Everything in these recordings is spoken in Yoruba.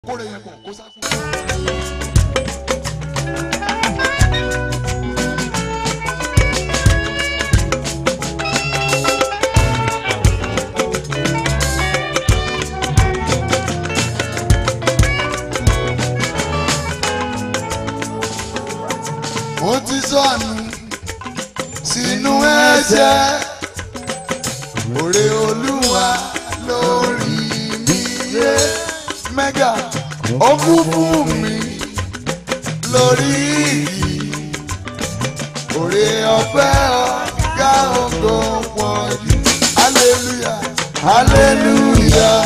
kóre yẹn pọ̀ kó sáfù. mo ti sọnù sínú ẹ̀ṣẹ̀ òrè olúwa lórí mi yé mẹ́gà ó kú fún mi lórí igi òrè ọ̀fẹ́ ọ̀gá ògo pọ̀ jù hallelujah hallelujah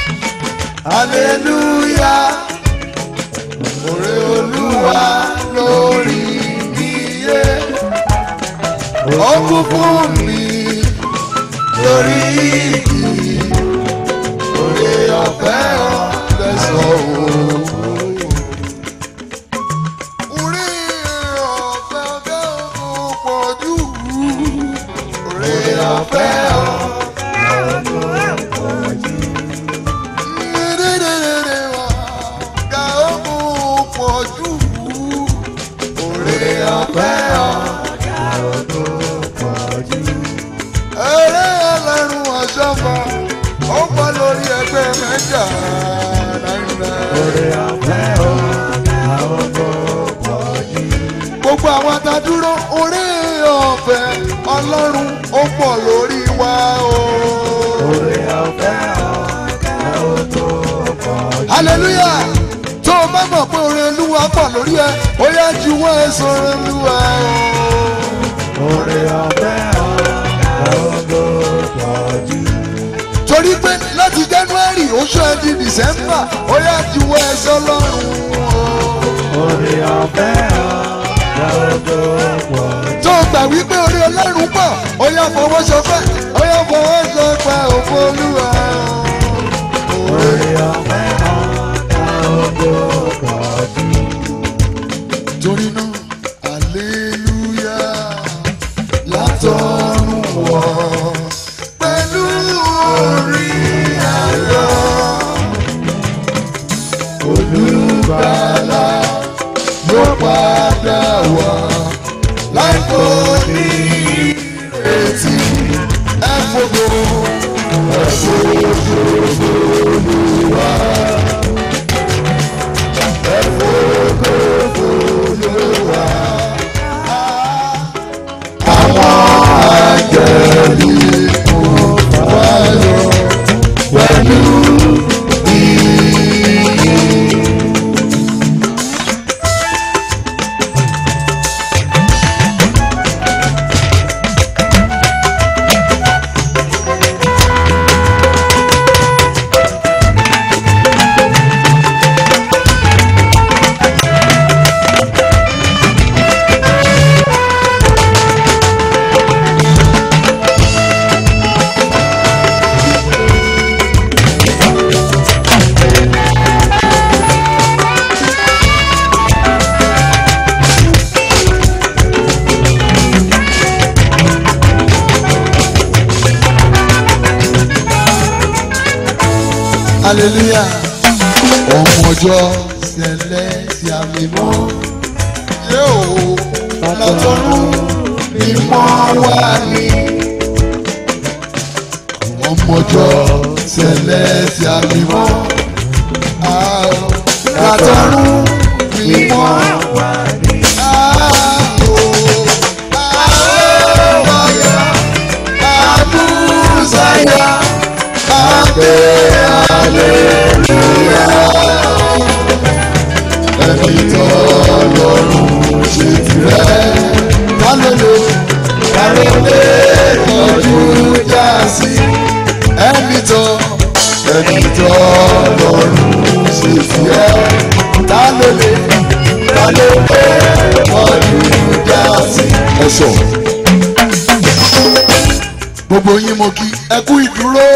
hallelujah òrè olúwa lórí mi yé ó kú fún mi lórí igi òrè ọ̀fẹ́ ọ̀lẹ́sọ̀ òun. Orí ọ̀fẹ́ ọ̀gá òun pọ̀ jù. Orí ọ̀fẹ́ ọ̀gá òun pọ̀ jù. Orí ọ̀fẹ́ eré ọlọ́run ọ̀ṣọ́fà ó pọ̀ lórí ẹgbẹ́ mẹ́ta náírà. gbogbo àwọn tá a dúró orí ọ̀fẹ́ ọlọ́run ó pọ̀ lórí wa o. hallelujah tó o bá mọ̀ pé orí olúwa pọ̀ lórí ẹ ó yá ju wọ́n ẹ sọ̀rọ̀ olúwa o. torí pé láti january oṣù ẹ di december ó yá ju wọ́n ẹ sọ́lọ́run o. tó o gbà wípé orí ọlọ́run pọ̀ ó yá fọwọ́ sọpẹ́ ó yá fọwọ́ sọpẹ́ òfò olúwa torí náà aleluya látọ̀run wọ̀ pẹ̀lú orí ayọ̀ olùgbàlà yóò padà wá láìpẹ́ ní ìrètí ẹ fògo ẹ fògo olúwa ẹ fògo olúwa. Àwọn àjẹ̀lì kò wáyọ̀ pẹ̀lú ìyìn. hallelujah ọmọjọ ṣẹlẹ̀ sí àmì mọ́ yóò látọ̀run mímọ́ wá ní. ọmọjọ ṣẹlẹ̀ sí àmì mọ́ látọ̀run mímọ́ wá ní. Àbúzáyà, àgbẹ̀ aleluya. Ẹni tó lọ́rùn ṣe tirẹ̀. Kálólè, kálólè tọ́jú já sí. Ẹni tó, ẹni tó lọ́rùn ṣe tirẹ̀. Kálólè, kálólè tọ́jú já sí. Ẹ sọ. Gbogbo yín mo kí ẹ kú ìdúró.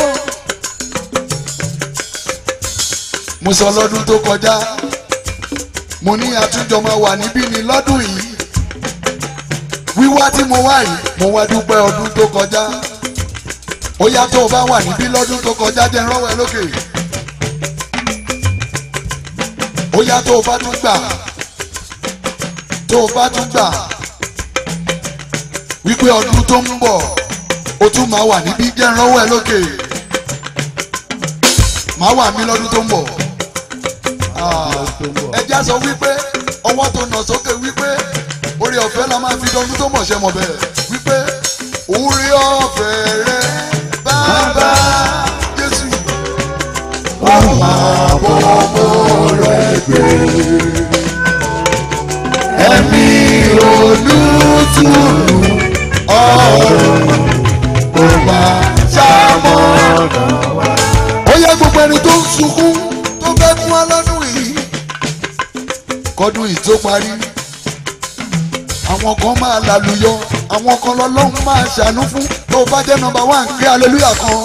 mo sọ lọ́dún tó kọjá mo ní àtúnjọ máa wà níbí ni lọ́dún yìí wíwá tí mo wá yìí mo wá dúpẹ́ ọdún tó kọjá ó yá tó o bá wà níbí lọ́dún tó kọjá jẹ́ rọ́wọ́ ẹ lókè ó yá tó o bá tún gbà tó o bá tún gbà wípé ọdún tó ń bọ̀ o tún máa wà níbí jẹ́ ìrànwọ́ ẹ lókè máa wà mí lọ́dún tó ń bọ̀ ẹjẹ́ sọ wípé ọwọ́ tó nà sókè wípé orí ọ̀fẹ́ la máa fi dọ́dún tó mọ̀ ṣe mọ̀ bẹ́ẹ̀ wípé orí ọ̀fẹ́ rẹ bàbá Jésù ó máa bọ̀ ọmọ rẹ gbé ẹ̀mí olùtùnú ọ̀run ó máa ṣàmọ̀nà wá. ó yẹ gbogbo ẹni tó ń sunkún tó fẹ́ fún wa lọ́dún yìí kọ́dún yìí tó parí àwọn kan máa lálùyọ àwọn kan lọ́lọ́run máa ṣàánú fún tó bá jẹ́ nọ́mbà wán gbé aleluya kan.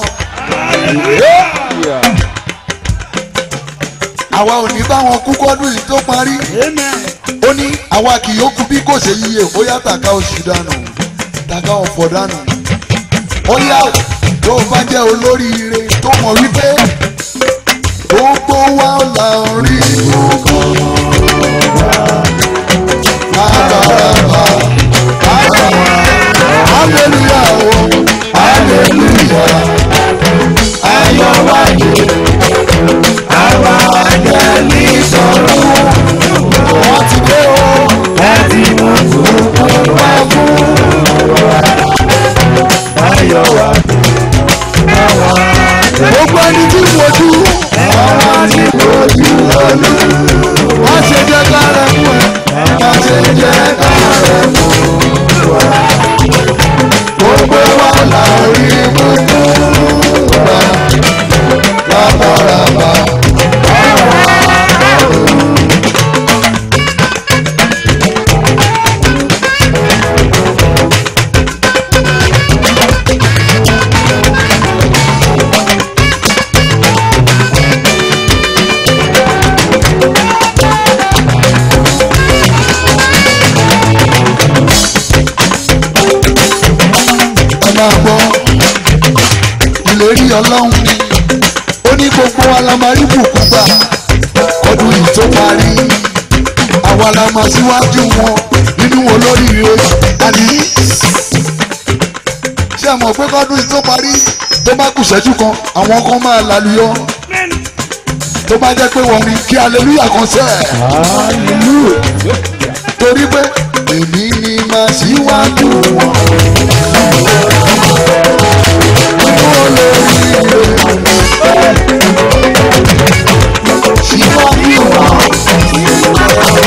àwa ò ní bá wọn kú kọ́dún yìí tó parí ó ní àwa kì yóò kú bí kò ṣe yíyẹ ó yá tàka oṣù dànù tàka ọ̀fọ̀ dànù ó yá tó bá jẹ́ olóríire tó mọ̀ wípé gbogbo wa là ń rí nǹkan abaraba hallelujah o hallelujah ayọ̀ wáyé àwa àjẹlí sọ̀rọ̀ wọ́n ti dé o ẹ ti mú tuntun wá fún wa ayọ̀ wáyé àwa gbogbo ẹni tí mojú àwọn tí mojú lọ́lú wọ́n ṣe jẹ́ kárẹ̀ fún ẹ wọ́n ṣe jẹ́ kárẹ̀ fún wa gbogbo wa là rí gbogbo wa rábàrábà. ẹ máa gbọ́ ìlérí ọlọ́run ni ó ní gbogbo wa la máa rí bùkún gbà ọdún yìí tó parí àwa la máa síwájú wọn nínú olóríire àní ṣé ẹ mọ̀ pé kọ́dún yìí tó parí tó bá kù ṣẹ́jú kan àwọn kan máa lálùyọ tó bá jẹ́ pé wọ́n ní kí aleluya kan sẹ́ torí pé èmi ni màá síwájú wọn. Síwájú wọn.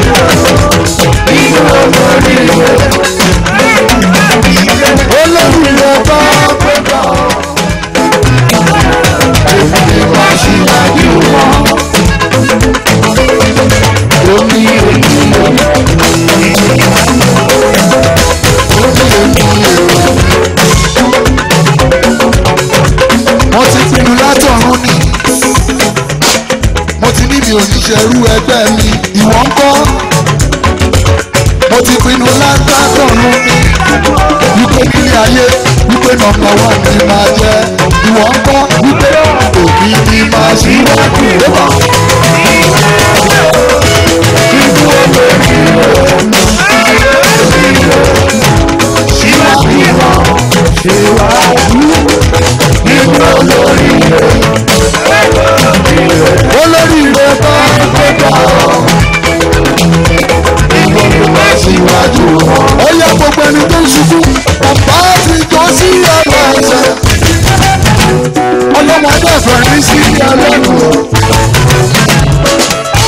Olórí rẹ̀ bá gbẹ́gbà. Èmi ni màá síwájú wọn. Omi ènìyàn. Omi ènìyàn. mo ti pinnu látọ̀run ni mo ti ní mi ò ní ṣerú ẹgbẹ́ mi ìwọ ń kọ́ mo ti pinnu látọ̀run ni wípé nílé ayé wípé nọ́mbà wà ní máa jẹ́ ìwọ ń kọ́ wípé òbí ni máa ṣí wájú lébà. Nínú olórí síwájú wọn síwájú nínú olórí olórí rẹ bá gbẹdọ ìgbòho bá síwájú wọn. ó yẹ gbogbo ẹni tó ń ṣubú bàbá ti jọ sí ọ̀rọ̀ ẹ̀ṣẹ̀ ọlọ́mọdé ẹ̀fẹ̀ rí sí ọlọ́run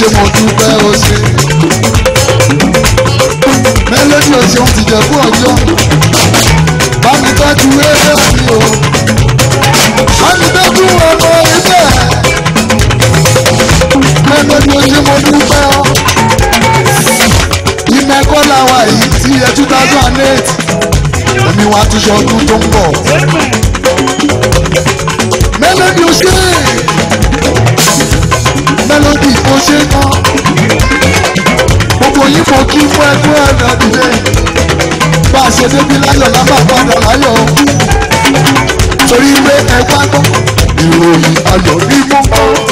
ṣe mo dúpẹ́ o ṣe. mélòdì o ṣeun ti jẹ̀bú ọjọ́. bá mi tọ́jú eré mi o. bá mi tọ́jú ọmọ ibẹ̀. mélòdì o ṣe mo dúpẹ́ o. ìmẹ̀kọ́ làwà yìí ti yẹ two thousand and eight. èmi wàá tún ṣe ọdún tó ń bọ̀. mélòdì o ṣe mélòdì o ṣe náà gbogbo yìí mo kí fún ẹgbẹ́ ẹ̀rọ ìdílé bá a ṣe débi láyọ̀ lábà padà láyọ̀ torí pé ẹ wá gbọ́ ìròyìn ayọ̀ ní mọ́.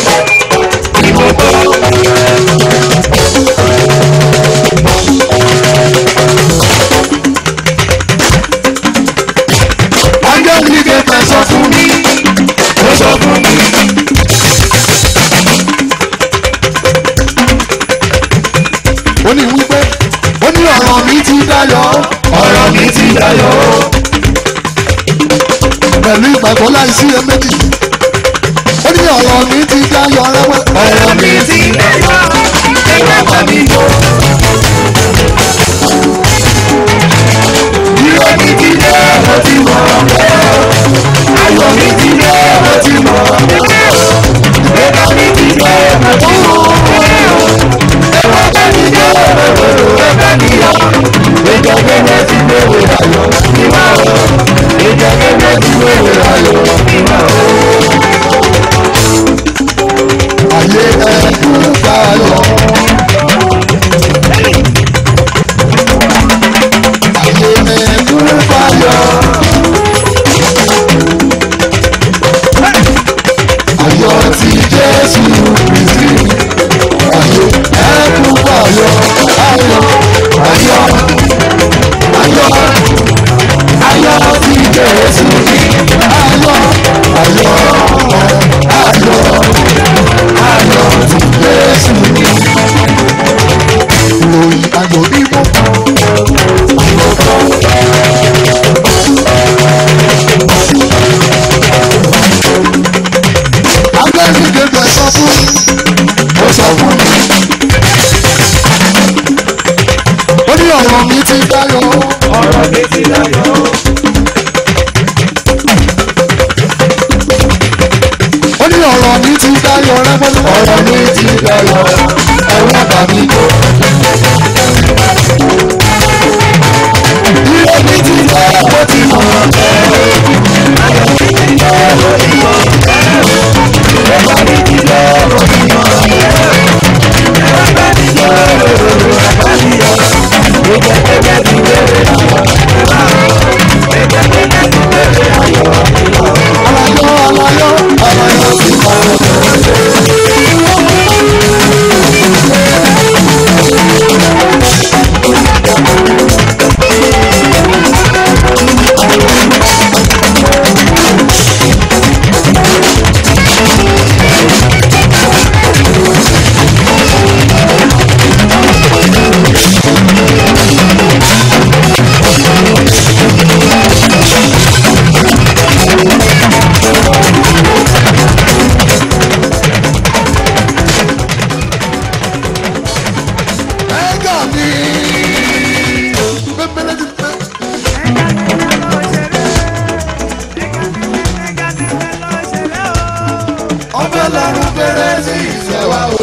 ángẹ́lì kẹfẹ́ sọ fún mi ó sọ fún mi. ó ní wípé ó ní ọ̀rọ̀ mi ti dayọ̀ ọ̀rọ̀ mi ti dayọ̀ pẹ̀lú ìgbàgbọ́ láìsí ẹ méjì ó ní ọ̀rọ̀ mi ti dayọ̀ rẹ́wẹ́ ọ̀rọ̀ mi ti dayọ̀ ẹ̀rọ bá mi yọ. Ìrọ̀ mi ti dé mo ti mọ̀ ayọ̀ mi ti dé mo ti mọ̀ ìgbéga mi ti dé mo ti mọ̀ ẹ̀rọ bá mi yọ ẹ̀rọ bá mi yọ ìjọ gẹ́gẹ́ ti gbéwò ayọ̀ ìwà o ìjọ gẹ́gẹ́ ti gbéwò ayọ̀ ìwà o. Ayé ẹ̀kú bayọ̀. Ayé ẹ̀kú bayọ̀. Ayọ̀ ti Jésù Kristi. Ayé ẹ̀kú bayọ̀. Ayọ̀ ayọ̀ ayọ̀ ayọ̀ ti Jésù Kristi. Ayọ̀ ayọ̀ ayọ̀ ayọ̀ ti Jésù Kristi. Ìròyìn ayọ̀ ní mọ́. Agbẹ́sí gẹ́gẹ́ sọ fún mi. Ó sọ fún mi. Ó ní ọ̀rọ̀ mi ti dayọ̀. ọ̀rọ̀ mi ti dayọ̀. Ó ní ọ̀rọ̀ mi ti dayọ̀ rẹ́pẹ́tẹ́. Ọ̀rọ̀ mi ti dayọ̀. Ẹ̀wọ̀n bà mí kó. Ilé mi ti dá ó ti mọ̀. Alayọ̀ alayọ̀ alayọ̀ ti mọ̀. Ẹ̀gà mi. Bẹ́ẹ̀ni ti pẹ́. Ọbẹ̀ lọ́rùn bẹ̀rẹ̀ sí ìfẹ́ wa o.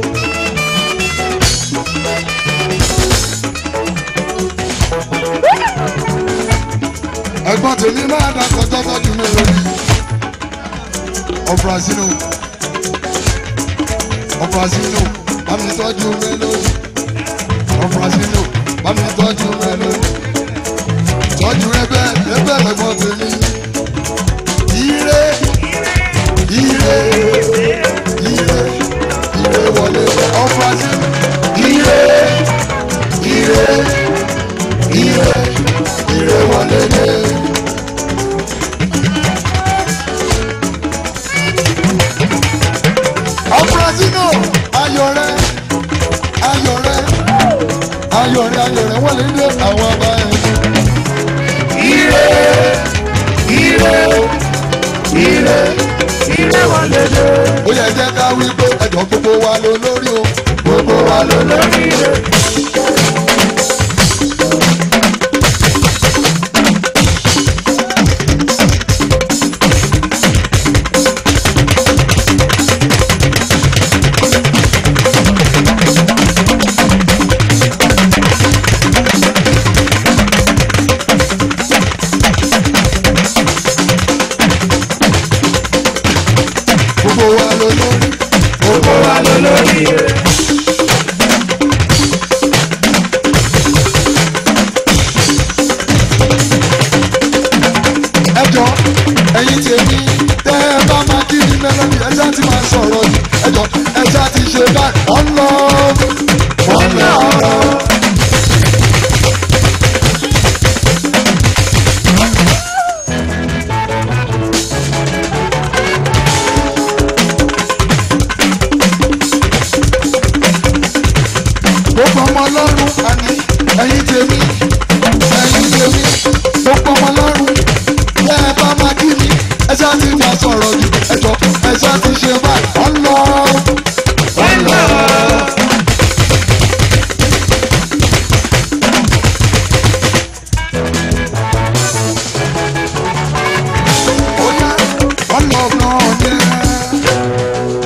Ẹ̀gbọ́n tèmi máa dà kọjá tọ́jú mi lórí. Ọ̀brazino. Ọ̀brazino. Bámi tọ́jú mi lórí. Ọ̀brazino. Bámi tọ́jú mi lórí. Tọ́jú ẹbẹ̀ ẹbẹ̀ lẹ́gbọ́n tèmi. Ire ire ire ire wọlé Ọ̀brazino. Ire ire ire ire wọlé dé. Ọ̀brazino ayọ̀ rẹ̀ ayọ̀ rẹ̀ ayọ̀ rẹ̀ ayọ̀ rẹ̀ wọlé dé àwọn ọba ẹ̀. Ire ire ire Ilé wọlé dé. ó yẹ jẹ́ ká wí pé ẹ̀jọ̀ gbogbo wa ló lórí o wa ló lórí rẹ̀. gbogbo wa ló lórí. Gbogbo wa ló lórí rẹ̀. ẹjọ́ ẹ̀yin tèmi tẹ́ ẹ bá máa kí ni mélòdì ẹjá ti máa sọ̀rọ̀ yìí ẹjọ́ ẹjá ti ṣe báyìí wọ́n lọ wọ́n lọ. gbogbo ọmọ ọlọ́run àní ẹ̀yin tèmi ẹ̀yin tèmi gbogbo ọmọ ọlọ́run tẹ́ ẹ bá máa kí mi ẹjá ti máa sọ̀rọ̀ jù ẹjọ́ ẹjá ti ṣe báyìí wọ́n lọ Wọ́n lọ. ó yá wọ́n lọ gan-an yẹn.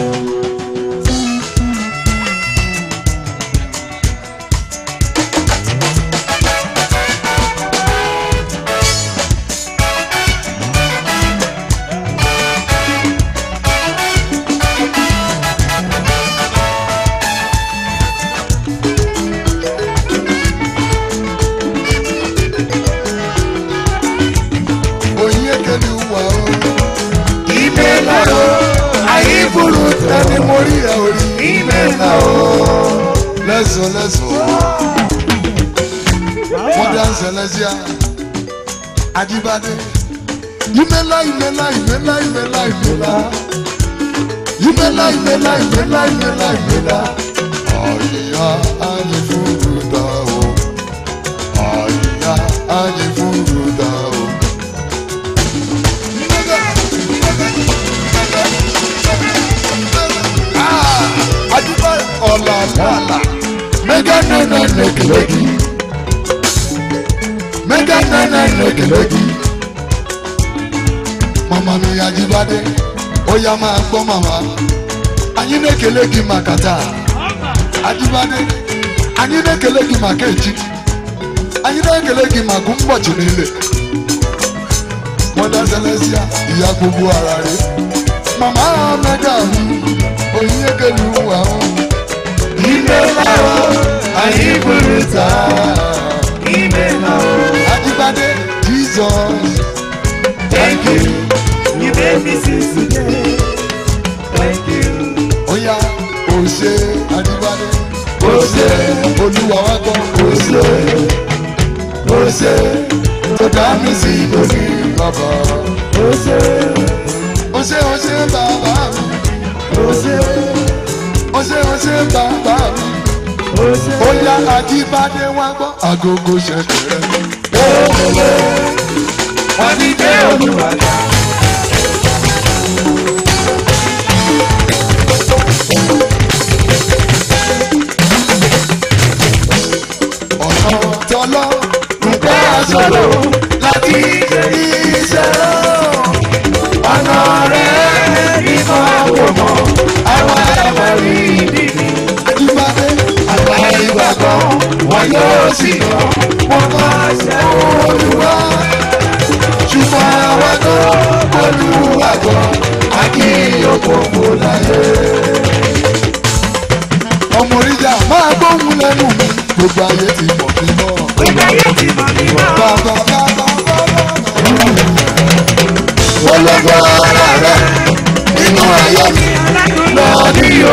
oyin ekele wà o. Ìmẹ̀lá o. àyíbùrù tẹni mo rí ẹ orí. Ìmẹ̀lá o. lẹ́sọ̀ lẹ́sọ̀. modern celestia ajibade. ìmẹ̀lá ìmẹ̀lá ìmẹ̀lá ìmẹ̀lá ìmẹ̀lá. ìmẹ̀lá ìmẹ̀lá ìmẹ̀lá ìmẹ̀lá ìmẹ̀lá. àyíyá àyífúrú dá o. àyíyá àyífúrú dá o. adúgbò ọ̀làlàlà mẹ́gà nánà lẹ́kẹ̀lẹ́kì mẹ́gà nánà lẹ́kẹ̀lẹ́kì mama mi ajibade ó yá máa gbọ́ mama anyị na-ekele gị maka taa ajibade anyị na-ekele gị maka echi anyị na-ekele gị maka ụbọchị niile mọda selesia ìyá gbogbo ara rẹ mama mẹga mi oyin ekele ụwa o Ìmẹ̀lá o. àyíkúrú taa. Ìmẹ̀lá o. Ajibade Jesus. Thank you. You made me see today. Thank you. Oya o ṣe Ajibade. O ṣé. Olúwa wa gbọ́. O ṣe. O ṣe. Tó dá mi sí lórí bàbá. O ṣé. O ṣe o ṣe bàbá mi. O ṣé. O ṣe o ṣe bàbá mi. O ṣé. Oya Ajibade wa gbọ́. Agogo ṣẹ̀kẹ̀rẹ̀. Wọ́n ti dé olùwàdà. Ọ̀nà tọ́lọ́ nǹkan àṣọlò láti iṣẹ́ Ọ̀nà rẹ̀ ní máa wò mọ́. Àwọn ẹ̀wọ̀n rí nìyí. Ajibade. Àwọn ìgbàgbọ́ wọn yóò sì lọ. Wọ́n máa ṣe olúwa. ṣùgbọ́n àwọn tó Olúwa gbọ́. A kì í òkòkò láyé. ọmọ oríjà máa gbóhùn lẹ́nu mi gbogbo ayé ti mọ̀ mí mọ́. Gbogbo ayé ti mọ̀ mí mọ́. bàbá bàbá bàbá. Ológo ara rẹ̀ nínú ayé mi lọ́ọ̀dí o.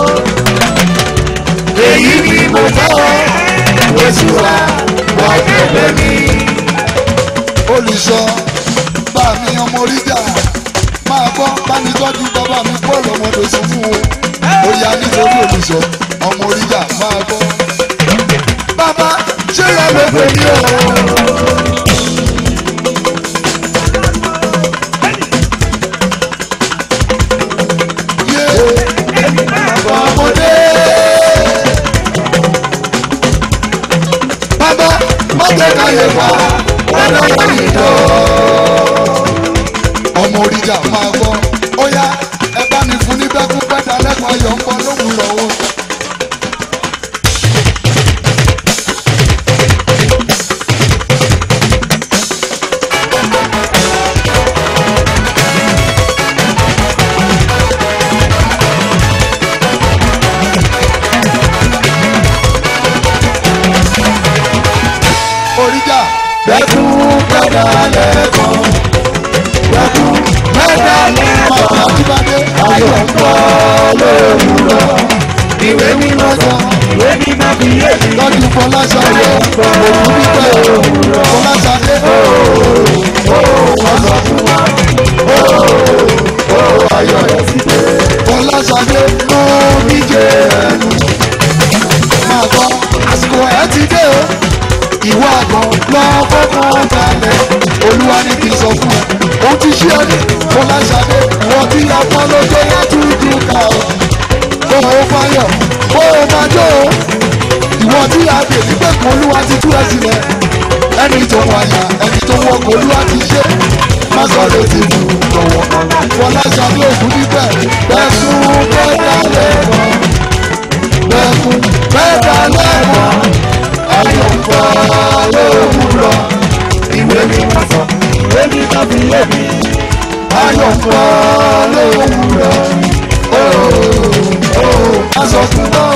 Èyí ni mo fẹ́, Jésù wa, wọ́n tẹ̀lé mi. olùṣọ́ bá mi ọmọ oríjà máa gbọ́ bá mi tọ́jú bàbá mi bọ́ọ̀lù ọmọdé sọ fún o. ó yá nítorí olùṣọ́ ọmọ oríjà máa gbọ́. bàbá ṣé ìyá ló pè mí o. yé ọmọdé káyé wá ọlọ́wọ́ ìjọ. ọmọ oríjà máa gbọ́ ó yá ẹ bá mi fún ní bẹ́kú pẹ́ta lẹ́kọ̀ọ́ ayọ̀ ń bọ́ lóhùn lọ́wọ́. oríjà Bẹ́kú pẹ́dà lẹ́kọ̀ọ́. Bẹ́kú pẹ́dà lẹ́kọ̀ọ́. máa jíbádé Ayọ̀ ń bọ̀ lówùrọ̀. Ìwé mímọ́ sọ, ìwé mímọ́ fi yé mi. lọ́dún fọláṣadé òkú bíbẹ̀ fọláṣadé Wọ́n sọ fún wa. Ó ayọ̀ rẹ̀ ti dé. fọláṣadé Mú mi jẹ ẹnu. máa gbọ́ àsìkò ẹ̀ ti dé o ìwọ àgbọn lọ fọkàn balẹ̀ olúwa ní kí n sọ fún ẹ òun ti ṣí ọ ní fọláṣadé ìwọ tí a pọ́n lójó látúndú ká o kó o fáyọ̀ kó o máa jó o ìwọ tí a dè nígbà kan olúwa ti tú ẹ sílẹ̀ ẹni tó wáyà ẹni tó wọ kò olúwa ti ṣe má sọ létí mu lọ́wọ́ fọláṣadé òkú níbẹ̀ bẹ́ẹ̀ fún bẹ́ẹ̀ dálẹ̀ kan bẹ́ẹ̀ fún bẹ́ẹ̀ dálẹ̀ kan ayọ̀ ń bọ̀ lówùrọ̀ Ìwé mímọ́ sọ, ìwé mímọ́ fi yé mi. ayọ̀ ń bọ̀ lówùrọ̀ má sọ fún wọn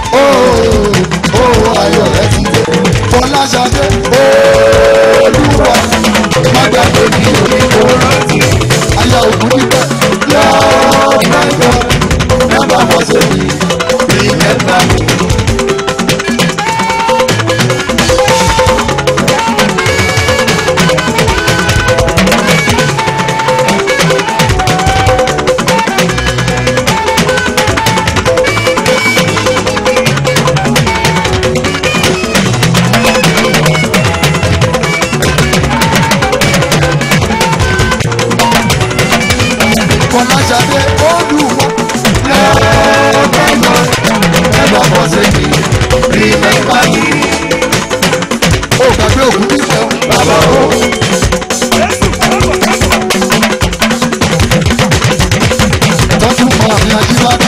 ó ayọ̀ rẹ ti dé fọláṣadé olúwa má gbàgbé mi ò ní kó rántí ayọ̀ òkú níbẹ̀ lọ́ọ́ mẹ́jọ never forsake me remember me. fọláṣadé olúwa lọ́ọ́ never forsake me remember me. ó gbàgbé òkú níbẹ̀ o. Bàbá o, tọ́jú mọ́ àmì ajíbádé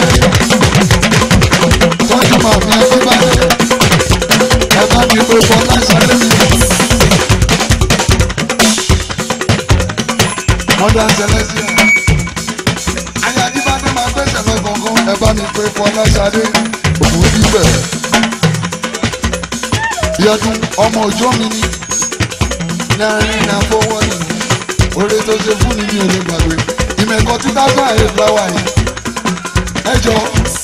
tọ́jú mọ́ àmì ajíbádé ẹ bá mi pé fọláṣadé mi. mọ́dà sẹlẹ́síà ayé ajíbádé máa gbẹ́sẹ̀ lọ gbọ̀ngàn ẹ bá mi pé fọláṣadé òun bíbẹ̀. yẹtun ọmọ òjò mi ni náírà náà fọwọ́ nìyí oore tó ṣe fún ni mi ò lè gbàgbé ìmẹ̀kọ two thousand and eight lọ́wọ́ yìí ẹ jọ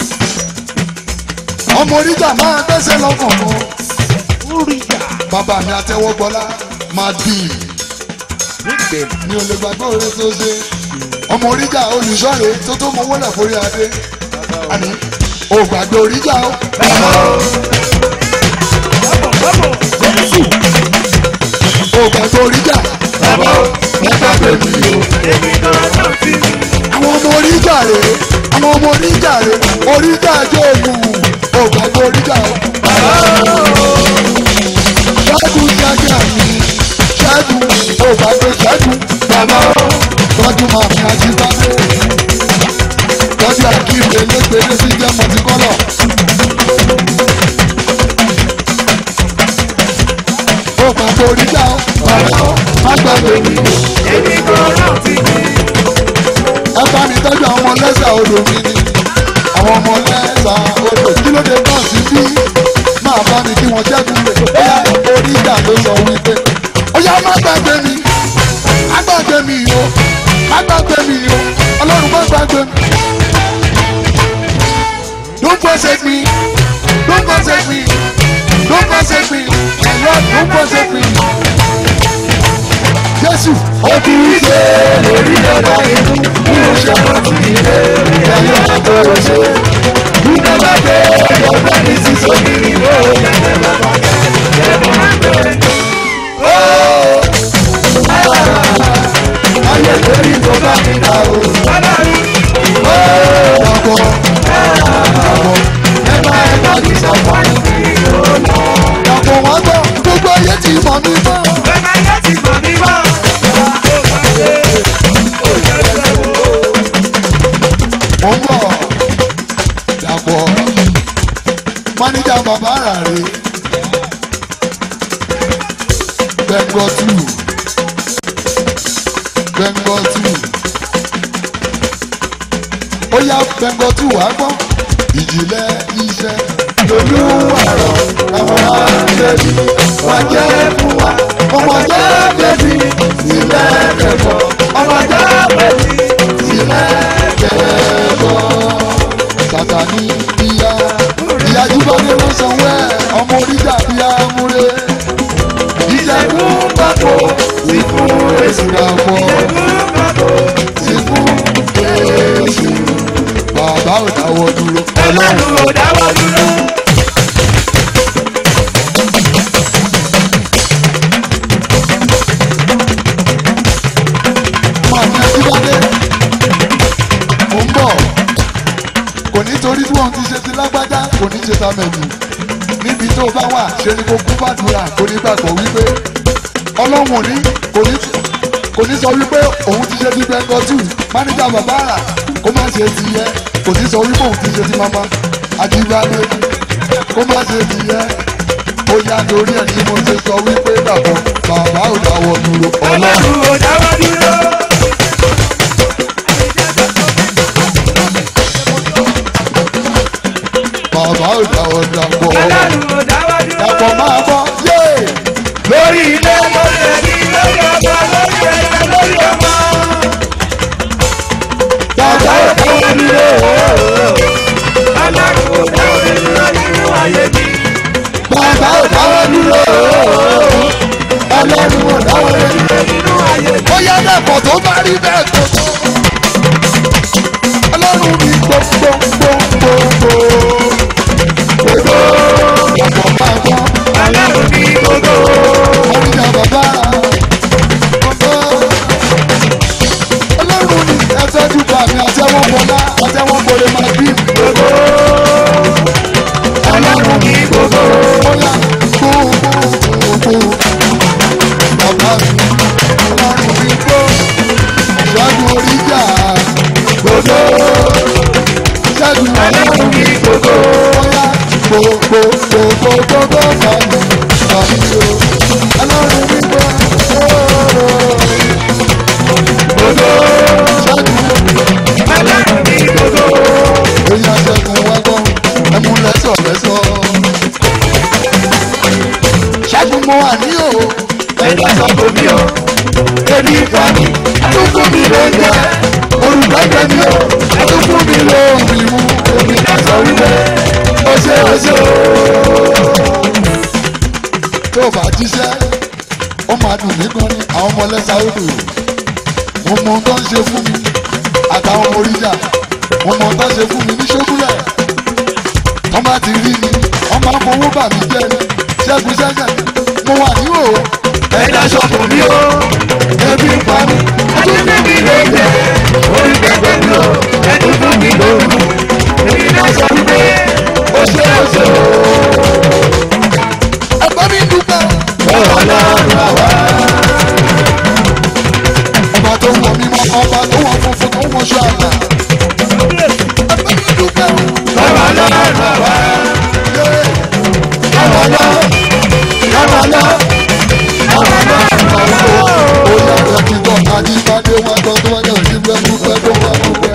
ọmọ oríjà máa gbẹ́sẹ̀ lọ́kàn mọ́ bàbá mi àtẹwọ́gbọ́lá máa dì í mi ò lè gbàgbé oore tó ṣe ọmọ oríjà olùṣọ́re tó tó mọ wọlé forí adé àní ò gbàgbé oríjà o bàbá o, ò gbàgbé oríjà bàbá o, wọ́n gbàgbé mi o. èmi náà náà ti ní. àwọn ọmọ oríjà rè àwọn ọmọ oríjà rè oríjà jóògùn ò gbàgbé oríjà o. ṣẹ́gun ṣẹ́gun mi ṣẹ́gun ò gbàgbé ṣẹ́gun Bàbá o, tọ́jú máa fi ajíbádé tọ́jú àkíyèsí elégbèdé sí jẹ́ mọ̀tíkọ́lọ̀. ó gbàgbé oríjà o bàbá o má gbàgbé mi o. èmi náà náà ti ní. ẹ bá mi tọ́jú àwọn ọmọ lẹ́sà odò mi ni àwọn ọmọ lẹ́sà odò kí ló dé náà sí bí máa bá mi kí wọ́n jẹ́gun lè bóyá orí ìjà ló sọ wípé ó yá má gbàgbé mi má gbàgbé mi o má gbàgbé mi o ọlọ́run má gbàgbé mi. don't forsake me don't forsake me don't forsake me my lord don't forsake me. jésù ó ti rí ṣe lórí ọ̀dà inú bí o ṣe rántí ilé ẹ̀yọ́ àtọ̀rọ̀ ṣe. Nígbà bá dé ọ̀dọ́ ní sísọ kiri ó yẹ bàbá yẹ bàbá bẹ̀rẹ̀. Ayé lórí tó bá mi dà o. Ọkọ̀ ọkọ̀ ẹ má ẹ má kí sọ̀kọ̀. Ọkọ̀ wọn gbọ́ gbogbo ayé ti mọ̀ mí bàbá rà rè bẹ́ńgọ́ tù bẹ́ńgọ́ tù ó yá bẹ́ńgọ́ tù wá gbọ́ ìjìnlẹ̀ iṣẹ́ olúwarọ̀ àwọn àṣẹbí wọ́n jẹ́ fún wa ọmọ jẹ́ bẹ́bí sílẹ̀ kẹfọ́ ọmọ jẹ́ bẹ́bí sílẹ̀ kẹfọ́. sàtàní ìyá ìyá jùbọ́dé ló sanwó ẹ̀ ọmọ oríjà bíi amúre ìṣẹ́gun pákó sí fún èsì ìràpọ̀ ìṣẹ́gun pákó sí fún èsì bàbá ò dáwọ́ dúró ọlọ́run ò dáwọ́ dúró. máa ní ajíbádé mò ń bọ̀ kò ní torí tí wọ́n ti ṣe ti lágbájá kò ní ṣe ta mẹ́nu níbi tó bá wà ṣe ni kò kú bàdúrà kò ní gbàgbọ́ wípé ọlọ́run ò ní kò ní kò ní sọ wípé òun ti ṣe ti bẹ́ńgọ́tù máníjà bàbá àrà kó má ṣe ti yẹ kò ní sọ wípé òun ti ṣe ti mama ajíbádé kó má ṣe ti yẹ ó yá lórí ẹ̀ ní mo ṣe sọ wípé dàbọ̀ bàbá ò dáwọ́ dúró ọlọ́run. ọlọ́run ò dáwọ́ dúró. bàbá ò dáwọ́ dàpọ̀ ọlọ́run ò dáwọ́ dúró. dàpọ̀ máa bọ̀ yé lórí ilé lórí ẹbí lórí ọba lórí ẹ̀yẹ lórí ọmọ. bàbá ò dáwọ́ dúró ọlọ́run ò dáwọ́ dúró nínú ayé mi. bàbá ò dáwọ́ dúró ọlọ́run ò dáwọ́ dúró. nínú ayé mi. ó yá dàpọ̀ tó bá rí bẹ́ẹ̀ tó tó ọlọ́run mi gbogbogbogbogbò gbogbo dàpọ̀ máa bọ̀ ọlọ́run ní gbogbo. ọ̀rìnà bàbá gbogbo ọlọ́run mi ẹ̀fẹ́jú bàmí àtẹ́wọ́n bọ́lá àtẹ́wọ́n bọ́lẹ̀ máa bí gbogbo. ọlọ́run ní gbogbo. bóyá gbogbogbò bàbá mi ọlọ́run mi gbó ṣẹ́gun oríjà gbogbo. ṣẹ́gun ọlọ́run ní gbogbo. bóyá gbogbogbogbogbò bàmí bàmí o ọlọ́run mi gbó gbogbo. ṣẹ́gun ọlọ́run ní gbogbo. èyí àṣẹkùn wá gbọ́ ẹmu lẹ́sọ̀ lẹ́sọ̀ ṣẹ́gun mo wà ní o ẹ̀dá sọ kò mí o. ebi fa mi. àtúntò mi ló ń jẹ. olùgbàgbẹ́ mi o àtúntò mi ló ń mi mú èmi ká sọ wípé ó ṣe ó ṣe o. tó o bá jíṣẹ́ ó máa dùn mí gan ni àwọn ọmọ lẹ́sà odò mo mọ ohun tó ń ṣe fún mi àtàwọn ọmọ oríjà mo mọ ohun tó ń ṣe fún mi ní ṣókúlẹ̀ wọ́n bá ti rí mi wọ́n máa ń fowó bà mí jẹ́ ni ṣẹ́gun ṣẹ́gun mo wà ní o ẹ̀dá sọ kò mí o. ebi ń pa mi. àtúntò mi ló ń jẹ. orí pẹpẹ mi o. àtúntò mi ló ń mú. èmi ká sọ wípé ó ṣe ó ṣe o. ẹgbẹ́ mi dúpẹ́ ọlọ́run àwa. ọba tó wọ mímọ́ ọba tó wọ funfun tó wọ ṣọ àgbà ẹgbẹ́ mi dúpẹ́ ọlọ́run àwa. yé ọlọ́run ọlọ́run ó yà rẹ̀ kí gbọ́ àdìbàdé wọn gbọ́ tó wájú ìdíbẹ́ dúpẹ́ tó wà dúpẹ́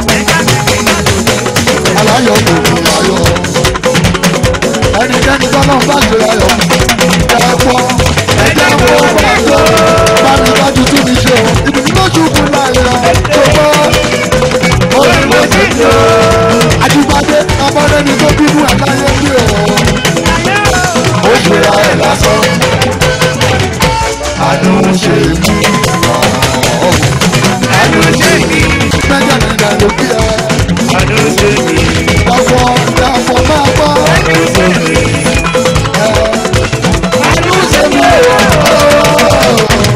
aláyọ̀ kò ní ayọ̀ ẹnikẹ́ni tọ́lọ́ bá ṣe ayọ̀ ẹ̀fọ́ ẹ̀jẹ̀ wo wá lọ. bámi bájú tún mi ṣe o ibi tí lójú kún láyọ̀ tó bọ́ olùkọ́ sí ti o. àdìbàdé abọ́dẹ́ni tó bínú ẹ̀ láyé bí o ó ṣe ra ẹ̀ lásán. àánú ṣe mí. àánú ṣe mí. mẹ́jọ nígbà ló bí ẹ àánú ṣe mí. dàpọ̀ dàpọ̀ máa bọ́ àánú ṣe mí. àánú ṣe mí o.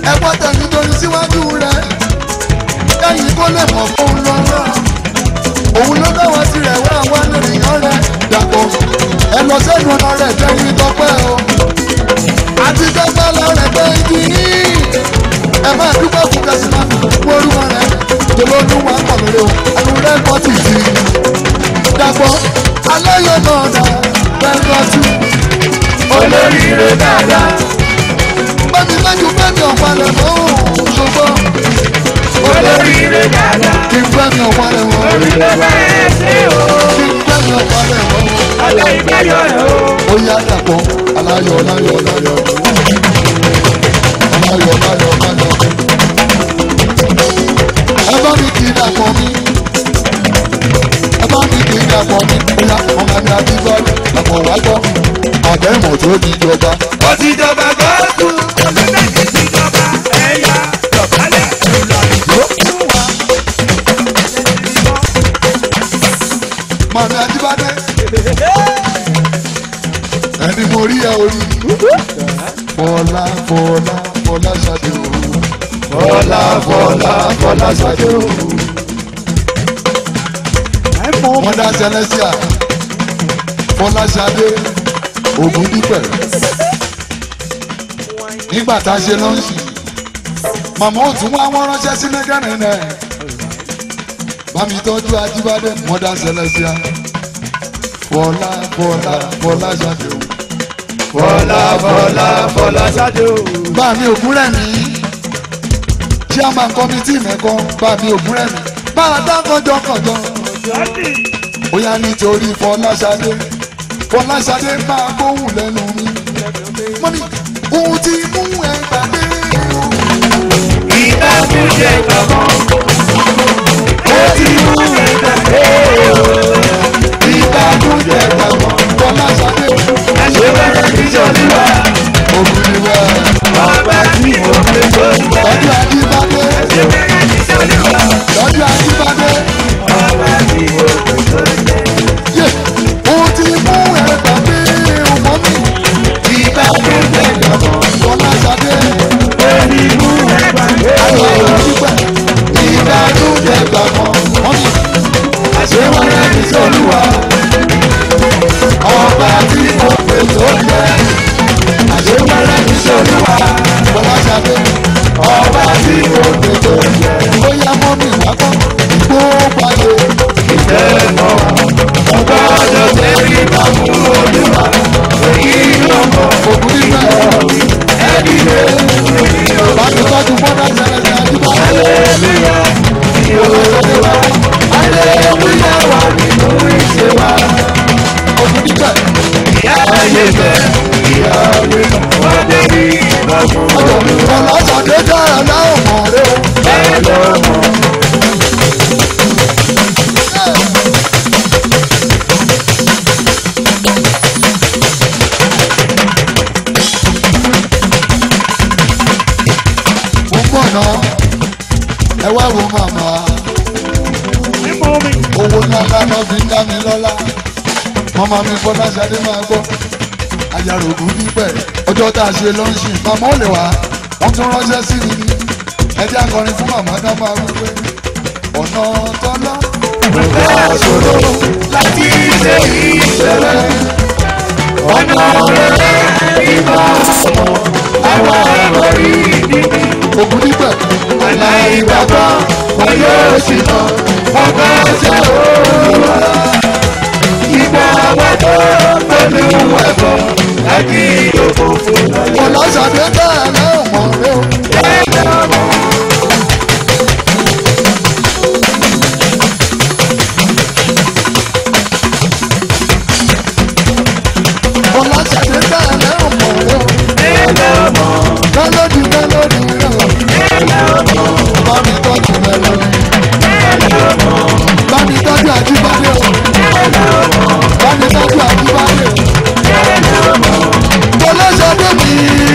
ẹgbọ́n tẹ̀lé torí síwájú rẹ̀ kẹ́yìn kó lè mọ̀ fún lọ́wọ́ òun ló dáwọ́ tirẹ̀ wá wá lóríyàn rẹ̀ dàpọ̀ ẹ lọ sẹ́nu ọ̀nà rẹ̀ tẹ́yìn tọpẹ́ o àti tọ́pẹ́ lọ rẹ̀ pé ibi yìí ẹ máa dúpẹ́ fún kẹsìmá wọ́rúwọ́ rẹ̀ tolódún wa kọ̀ lórí o ẹnu rẹ̀ kọ́ tì sí dàpọ̀ aláyọ̀ náà dà bẹ́ẹ̀ lọ́tù olóríire dáadáa bẹ́ẹ̀ni lẹ́jú bẹ́ẹ̀ni ọ̀pálẹ̀ mọ́ ṣùgbọ́n olóríire dáadáa kí n bẹ́ẹ̀ni ọ̀pálẹ̀ mọ́ oríire bẹ́ẹ̀ ṣe o kí n bẹ́ẹ̀ni ọ̀pálẹ̀ mọ́ ọjọ́ ìgbẹ́jọ́ rẹ̀ o. ó yá dàpọ̀ aláyọ̀ aláyọ̀ aláyọ̀ aláyọ̀ aláyọ̀ aláyọ̀ ẹ bá mi kì í dàpọ̀ mi ẹ bá mi kì í dàpọ̀ mi ó yá ọmọ mi àti bọ́ọ̀lù dàpọ̀ wá gbọ́ àdéhùn tó di ìjọba ó ti jọba gọ́ọ̀tù ọ̀sẹ̀ ti ti jọba ẹ̀yà dọ̀bálẹ̀ ìlọrin fún wa. màmí àjíbádé ẹni mo rí ẹ orí fọlá fọlá fọlá ṣadé o fọlá fọlá fọlá ṣadé o wọn dá sẹlẹsíà fọlá ṣadé ògùn dípẹ nígbà tá a ṣe lọ́ọ̀ṣì màmá ò tún wá wọn ránṣẹ́ sí mẹ́gànnì náà bámi tọ́jú ajíbádé wọn dá sẹlẹsíà fọlá fọlá fọlá ṣadé o fọlá fọlá fọlá ṣáájú. bá mi ògún rẹ̀ mí chairman committee mẹ́kan bá mi ògún rẹ̀ mí bá a dá kọjọkọjọ ó yá nítorí fọláṣadé fọláṣadé máa gbóhùn lẹ́nu mi mọ́mí ohun tí mú ẹ gbàgbé ìbákújẹ gbọ̀ngàn ó ti mú ẹgbẹ́ ìbànújẹ́ gbàgbọ́ fọláṣadé àṣewẹ́rẹ́ níjọ́lúwa òbíwẹ̀ ọba tí mo fi tó ń bọ̀. lọ́jọ́ ajíbádé àṣewẹ́rẹ́ níjọ́lúwa lọ́jọ́ ajíbádé ọba tí mo fi tó ń bọ̀. yé ohun tí mú ẹ gbàgbé mọ́mí ìbákújẹ gbọ̀ngàn fọláṣadé ó ní mú ẹgbẹ́ ayọ̀ òdúpẹ́ ìbànújẹ́ gbàgbọ́ mọ́mí. àṣewẹ́rẹ́ níjọ́lúwa ọba tí mo pè tó jẹ àṣewẹ́rẹ́ níjọ́lúwa fọláṣadé ọba tí mo fi tó ń bọ̀. ó yá mọ́ mi wákọ́ ìgbó pàdé ìfẹ́ mọ́ ọgbọ́dọ̀ tẹ́lí bá mú olúwa èyí ló mọ̀ ògùn níbẹ̀ ẹbí rẹ̀ èyí ló mọ̀. láti tọ́jú bọ́dá ṣẹlẹ̀ ní àdúgbò Aleluya, fọláṣadé wá aleluya wà nínú ìṣe wa. ògùn níbẹ̀ Ìyá ayé bẹ̀, ìyá ayé bẹ̀, wọ́n dé ní ìbọ̀fún ọjọ́ fọláṣadé dára láwọn mọ̀ rẹ o. bẹ́ẹ̀ ló mọ̀. mo ń bọ̀ náà ẹ wá wo màmá owó ńláńlá náà fi ń dá mi lọ́lá màmá mi fọláṣadé máa gbọ́ ayàrògùn níbẹ̀ ọjọ́ tá a ṣe lọ́ńṣì màmá ò lè wá wọ́n tún ránṣẹ́ sí mi ní ẹjẹ́ akọrin fún màmá náà máa wí pé ọ̀nà tọ́lá Nǹkan ṣòro láti ṣe ìṣẹ̀lẹ̀. Ọ̀nà rẹ̀ ìmọ̀ àwọn ẹ̀rọ ìdí. ògùn níbẹ̀ aláìgbàgbọ́ wọn yóò sì mọ wọn bá ṣe òòlùwà. ìgbà wọn tó pẹ̀lú ẹ̀bọ̀ láti yòókù fún lọ́yẹ̀. fọláṣadé dára láwọn mọ̀ rẹ o. ẹ̀jẹ̀ ọmọ fọláṣadé dára láwọn mọ̀ rẹ o. ẹ̀jẹ̀ ọmọ mélòdì mélòdì rẹ o. ẹ̀jẹ̀ ọmọ bá mi tọ́jú mélòdì. ẹ̀jẹ̀ ọmọ bá mi tọ́jú àjíbádé o. ẹ̀jẹ̀ ọmọ bá mi tọ́jú àjíbádé o. ẹ̀jẹ̀ ọmọ. fọláṣadé mi.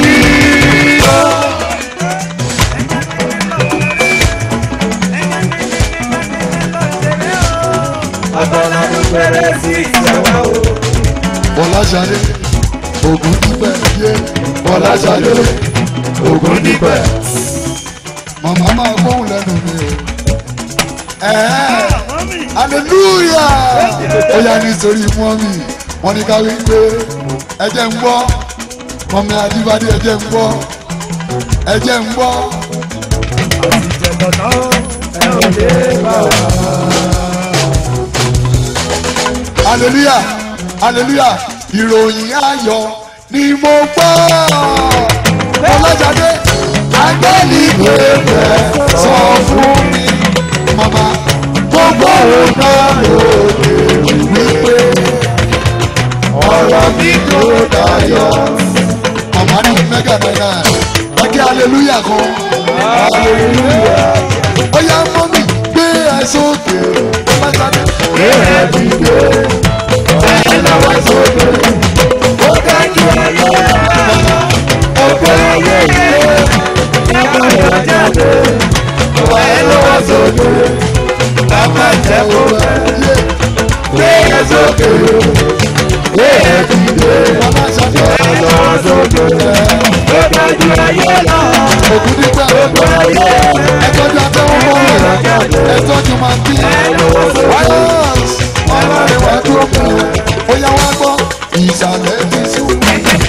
ọ̀tọ̀lọ́dún péré sí ìṣẹ̀wá o. fọláṣadé ògùn níbẹ̀ yé fọláṣadé ògùn níbẹ̀ Ẹ̀ẹ́, hallelujah ó yá nítorí mọ́mì wọ́n ní ká wí pé ẹjẹ́ ń gbọ́ mọ́mì adébádé ẹjẹ́ ń gbọ́ ẹjẹ́ ń gbọ́ hallelujah hallelujah ìròyìn ayọ̀ ni mo gbọ́ ọlọ́jàdé agbẹ́ni pépè sọ fún mi mama gbogbo òun náà lòdì wípé ọ̀rọ̀ mi kò dayọ̀ mama ní mẹ́gà mẹ́gà wọ́n kí hallelujah kan hallelujah ó yá mọ́mí gbé ẹ sókè ọlọ́jàdé gbé ẹ dìde ẹ lọ́wọ́ sókè ó dájú ayé ọgbẹ́ ayé yìí ẹ̀kọ́ ìrọ̀jáde ọba ẹ lọ́wọ́ sókè bàbá jẹ́ kó bẹ́ẹ̀ gbé ẹ sókè gbé ẹ dìde ẹ lọ́wọ́ sókè ó dájú ayé lọ òkú nígbà gbogbo ayé ẹtọ́jú abẹ́wọ́n mọ́ rẹ̀ ẹtọ́jú máa bí wáyọ̀s ọlọ́rin wá dúró fún un ó yá wá gbọ́ ìsàlẹ̀ ti sùn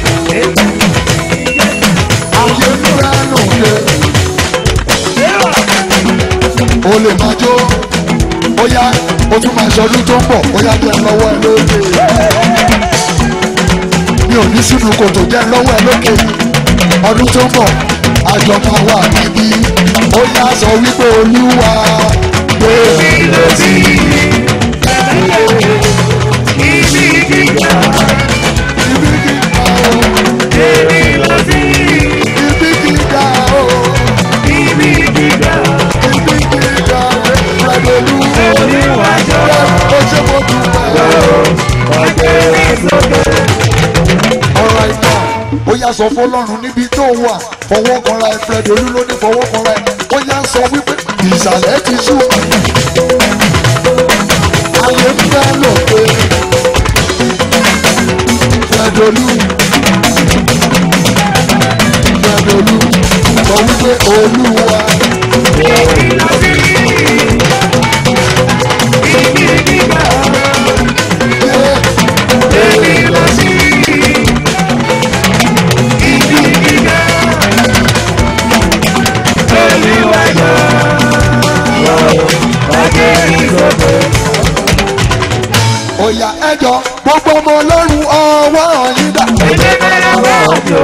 ayé múra lòdì o lè máa jó ó yá o tún máa ṣọdún tó ń bọ̀ ó yá jẹ́ lọ́wọ́ ẹ lókè mi ò ní sínú kòtò jẹ́ lọ́wọ́ ẹ lókè ọdún tó ń bọ̀ àjọ máa wà níbí ó yá sọ wípé olúwa gbé mi lọ sí Ibi gíga, ibi gíga o èmi lọ sí ibi gíga o ibi gíga, ibi gíga rẹ̀dọ̀lú oníwájọ́, ó ṣe mo dúpẹ́. ọ̀gbẹ́ sókè. ọ̀rọ̀ ìgbà ó yá sọ fọlọ́run níbi tó wà fọwọ́ kanra ẹ fred olú ló ní fọwọ́ kanra ẹ ó yá sọ wípé ìsàlẹ̀ ti sú ayé ń fẹ́ lò pé fred olú fred olú sọ wípé olúwa Èmi lọ sí ibi gíga, yé èmi lọ sí ibi gíga, oníwájọ́, ọ̀gbẹ́ sókè. ó yá ẹjọ́ gbogbo ọmọ ọlọ́run ọwọ́ yín dà. Èdè mẹ́rin wọ́n jò.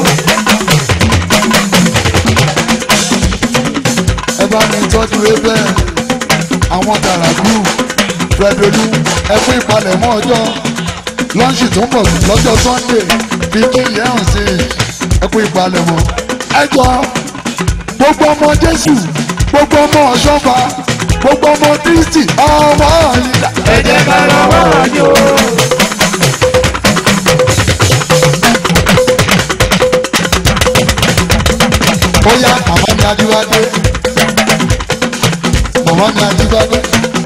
ẹ bá mi tọ́jú ewé àwọn tàràkù fẹdolú ẹ fún ìpalẹ̀mọ́ ọjọ́ lọ́ńṣì tó ń bọ̀ lọ́jọ́ sunday fifteen years sí ẹ fún ìpalẹ̀mọ́ ẹ jọ gbogbo ọmọ jésù gbogbo ọmọ ọ̀ṣọ́fà gbogbo ọmọ kristi ọmọ yìí dà. Èdè mẹ́rin wọ́n jò. ó yá màmá mi adíwádé màmá mi adíwádé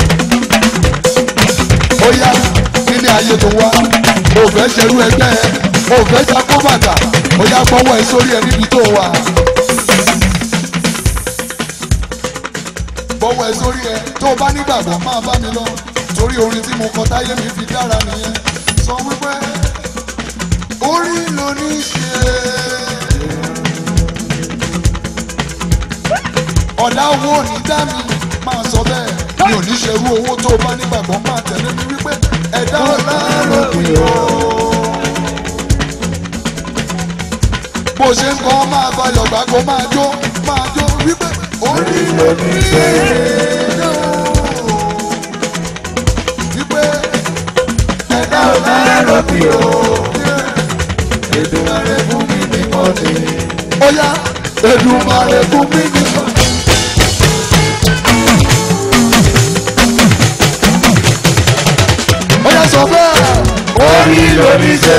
ó yá nílé ayé tó wá o fẹ́ ṣerú ẹgbẹ́ ẹ o fẹ́ ṣakó bàtà ó yá gbọ́wọ́ ẹ sórí ẹ níbi tó wà gbọ́wọ́ ẹ sórí ẹ tó o bá nígbàgbọ́ máa bá mi lọ torí orin tí mo kọ táyé mi fi dára nìyẹn sọ wípé orí ló ní í ṣe ọ̀dà owó ò ní dá mi máa sọ bẹ́ẹ̀ mi ò ní ṣerú owó tó o bá nígbàgbọ́ máa tẹ̀lé mi wípé ẹ̀dá ọ̀la lópin o. bó ṣe ń kọ́ máa bayọ̀ gbà kó máa jó máa jó wípé orí ló ní ṣe wípé ẹ̀dá ọ̀la lópin o. Èdùmàrè fún mi ní mọ́ni. ó yá Èdùmàrè fún mi ní mọ́ni. ó yá sọ bẹ́ẹ̀. Orí lórí ṣe.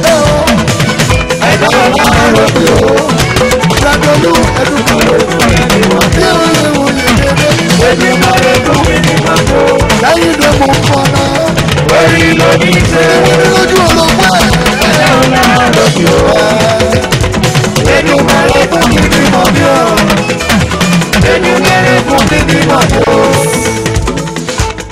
Ẹ̀dá ọ̀la ló fi o. Ìgbàdọ̀lú Èdùmàrè fún mi ní mọ́ni. bí ó lè wòye dédé. Èdè mẹ́rin fún mi ní mọ́tò. lẹ́yìn tó mú kọ́ náà. Orí lórí ṣe. lójú ọlọ́pàá ẹ̀. Ẹ̀dá ọ̀la ló fi o. Èdè mẹ́rin fún mi ní mọ́tò. Èdè mẹ́rin fún mi ní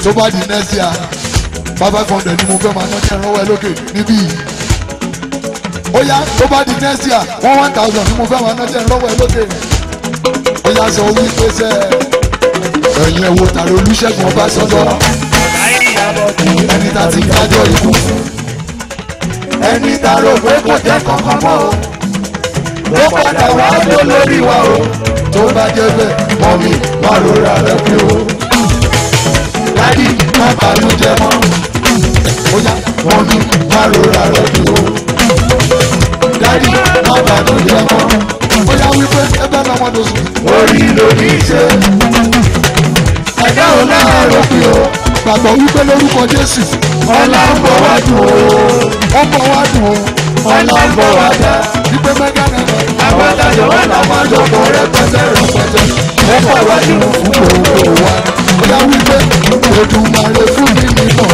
tó bá di next year five five hundred ni mo fẹ́ máa ná ní ẹ̀rọ ẹ lókè níbí yìí ó yá tó bá di next year one one thousand ni mo fẹ́ máa ná ní ẹ̀rọ ẹ lókè ó yá sọ wípé sẹ́ ẹ̀yin ẹ̀wò tàrí olùṣègùn ọbásanjọ́ ẹni tá ti kájọ ikú ẹni tá rò pé kò jẹ́ kankan mọ́ o ló padà wá tó lórí wa o tó bá jẹ́ bẹ́ẹ̀ mọ́ mi má rora rẹ pé o dádì má bànújẹ́ mọ́ ó yá mọ́ mi má rora rẹ pé o dádì má bànújẹ́ mọ́ ó yá wípé ẹ bá náà wọ́n tó sùn. orí ló ní í ṣe ẹ̀dá ò náà rò pé o gbàgbọ́ wípé lórúkọ jésù ọlá ń bọ̀ wá dùn o ó bọ̀ wá dùn o ọlá ń bọ̀ wá dá wípé mẹ́gà náà àwọn adájọ́ wà láwọn àjọpọ̀ rẹpẹtẹ rẹpẹtẹ ó bọ̀ wá dùn fún gbogbo wa ó yá wípé Èdùmàrè fún mi nìkan.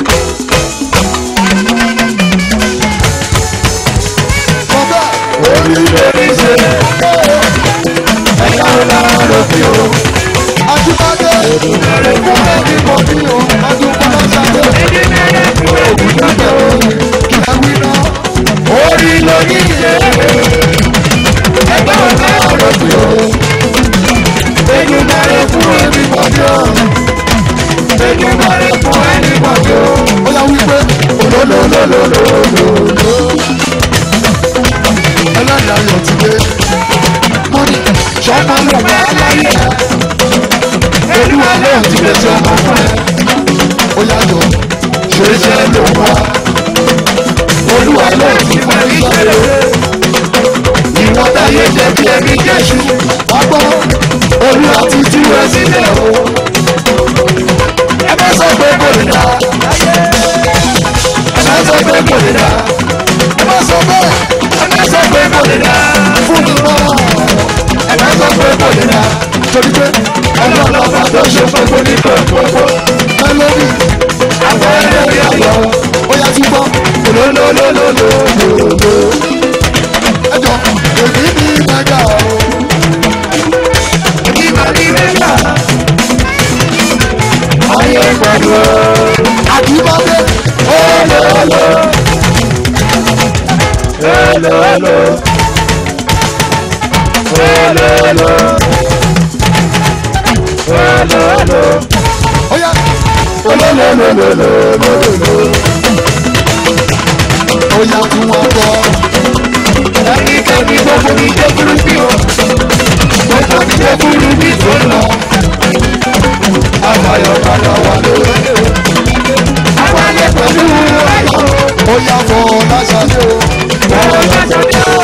Bàbá orí lórí ṣe ẹ̀yà ọ̀la lókè o. Àtúbádé Èdùmàrè fún ẹ̀mí kan ní o. Àtúbádé ṣàdé òògùn jáde òní. Ẹ̀wí náà orí lórí ṣe ẹ̀yà ọ̀la lókè o. Èdùmàrè fún ẹ̀mí kan ní o. Èdùmàrè fún ẹ̀mí kan ní o. Ó yà wípé olólólólólólóló ẹlẹ́dàá yọ̀ ti dé. mo ní sọ́mọ ló wà láyé ẹ̀. olúwa lóò ti lè ṣe ọmọ fún ẹ. ó yàtọ̀ ṣeéṣe ló wá. olúwa lóò ti fẹ́ iṣẹ́ rere. ìwọ́n táyé jẹ́ bí ẹbí jésù. wá gbọ́ olúwa ti tú ẹ sílẹ̀ o. ẹ bá sọ pé kò lè dá. ẹ bá sọ pé kò lè dá. ẹ bá sọ bẹ́ẹ̀ ẹ sọ pé kò lè dá fún mi mọ́ ẹ sọ pé kò lè dá torí pé ọmọ ọlọ́pàá tó ṣe gbogbo ní gbogbo mẹlẹ́rì àwọn ẹlẹ́rìí àlọ́ ó yá tún gbọ́ olólólólólólóló ẹjọ èmi ní mẹ́gà o. ìgbà ní mẹ́gà ayé pẹ̀lú àdìbọ́dé olóòlò hello hello hello hello hello hello oya olólólólólólóló oya tí wọ́n gbọ́. ẹnikẹ́ni gbogbo mi jẹ́ burúkú o gbogbo mi jẹ́ burúkú tó lọ. àbáyọ̀ padà wà lórí. àwọn ayé pẹ̀lú ayọ̀. oya fọ lásàdé o. fọ lásàdé o.